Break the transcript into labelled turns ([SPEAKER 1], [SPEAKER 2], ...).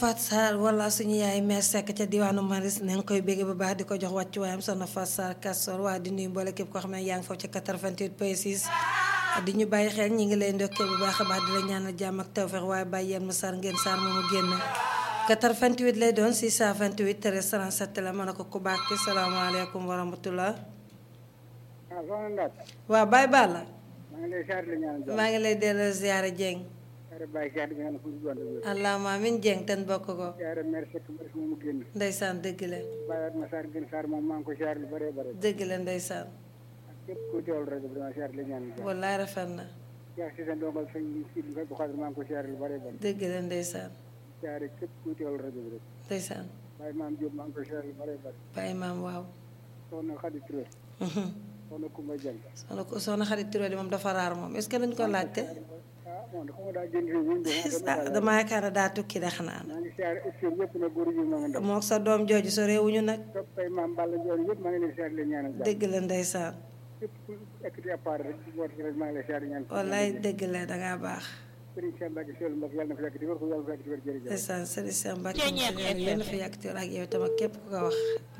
[SPEAKER 1] Fat Sarr wala suñu yaay meer sekk ca diwaanu Maris ne nga koy bégge bu baax di ko jox wàccuwaayam soxna Fat Sarr Castor waa di nuyu mboole képp koo xam ne yaa ngi foofu ca 88 point 6 di ñu bàyyi xel ñi ngi lay ndokkee bu baax a baax di la ñaanal jàmm ak tawfeex waaye bàyyi yéen mu Sarr ngeen Sarr moomu génn 88 lay doon 628 13 37 la mën a ko ku baax ki salaamaaleykum wa rahmatullah
[SPEAKER 2] waaw soxna Ndaat.
[SPEAKER 1] waaw Baye Balla
[SPEAKER 2] maa ngi lay ziar di la ñaanal jàmm.
[SPEAKER 1] maa ngi lay delloo ziyaare Dieng
[SPEAKER 2] ziare Baye ziar di ñaanal fu mu doon dëgg.
[SPEAKER 1] allahumma amin Dieng ten bokk ko
[SPEAKER 2] ziare mère Seck Maris moomu génn.
[SPEAKER 1] ndeysaan dëgg la
[SPEAKER 2] Baye Atma Sarr gën Sarr moom maa ngi ko ziar lu bëree bëri.
[SPEAKER 1] dëgg la ndeysaan
[SPEAKER 2] ak képp ku teewul rajo bi dama ziar di la ñaanal jàmm.
[SPEAKER 1] wallaay rafet na
[SPEAKER 2] ziar si sa ndongal sëñ si bi ko xaadir maa ngi ko ziar lu bëree bëri.
[SPEAKER 1] dëgg la ndeysaan
[SPEAKER 2] ziare képp ku teewul rajo bi rek.
[SPEAKER 1] ndeysaan
[SPEAKER 2] Baye Maam Diop maa ngi ko ziar lu bëree bëri.
[SPEAKER 1] Baye maam waaw
[SPEAKER 2] soxna Khady Touré. soxna Koumba Dieng.
[SPEAKER 1] soxna ko soxna xarit Touré di moom dafa raar moom est-ce que dañ ko laajte
[SPEAKER 2] ah moom dafa ma daa jënd fii wuñ de.
[SPEAKER 1] ah dama yaakaar ne daa tukki de xanaa
[SPEAKER 2] maa ngi ziare émission yëpp nag góor yi maa ngi ndaw.
[SPEAKER 1] mook sa doom jooju so réewuñu nag
[SPEAKER 2] toppay maam Balla Ndiol yëpp maa ngi leen ziar di la ñaanal jàmm.
[SPEAKER 1] dëgg la ndeysaan
[SPEAKER 2] képp ku ekkati appareil rek di boot rek maa ngi lay ziar di ñaan.
[SPEAKER 1] wallaay dëgg la dangaa baax
[SPEAKER 2] Sëriñ Cheikh Mbacke Seydou Mbacke yàlla na fi yàgg di wér ko yàlla na fi yàgg di wér jërëjëf.
[SPEAKER 1] ndeysaan sëriñ Cheikh Mbacke yéen a fi yàgg ak yow tam ak képp ku ko wax